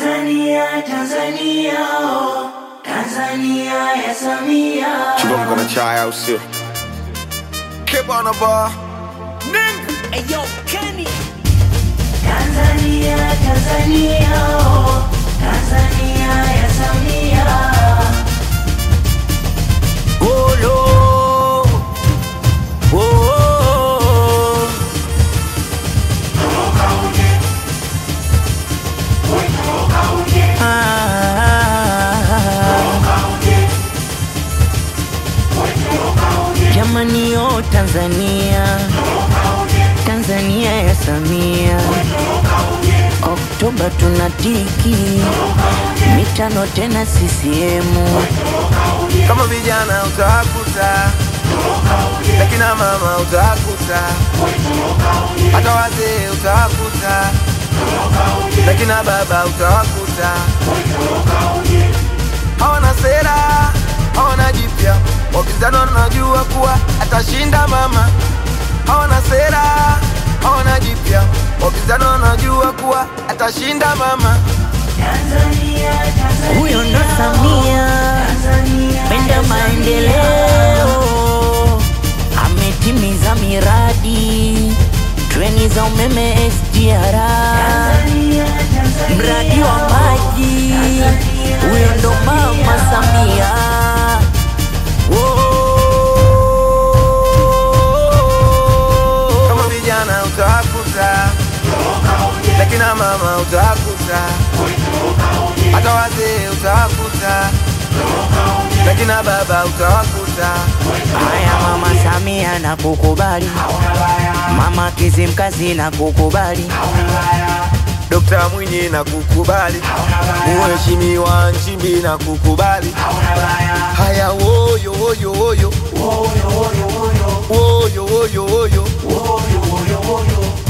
Tanzania, Tanzania, oh, Tanzania ya Samia. Chukua mkono chai au sio? Keep on the bar. Nigga. Ayo, Kenny. Tanzania, Tanzania, oh, Tanzania ya Samia. Golo. Oh, oh, oh. Ah. Jamani yo Tanzania Tanzania ya Samia Oktoba tunatiki mitano tena CCM Kama vijana utakuta, lakina mama utakuta, hata wazee utakuta, lakina baba utawakuta. Hawana sera, hawana jipya, wapinzani wanajua kuwa atashinda mama. Hawana sera, hawana jipya, wapinzani wanajua kuwa atashinda mama. Tanzania, Tanzania, huyo ndo Samia Tanzania penda ya maendeleo, ametimiza miradi treni za umeme SGR, Tanzania, Tanzania, mradi wa maji, huyo ndo mama Samia. Kama vijana utakuta, lakina mama utakuta, hata wazee utakuta, lakina baba utawakuta. Haya mama Samia na kukubali, mama Kizimkazi na kukubali, Dokta Mwinyi na kukubali, Mheshimiwa Nchimbi na kukubali. Haya woyo woyo woyo woyo woyo woyo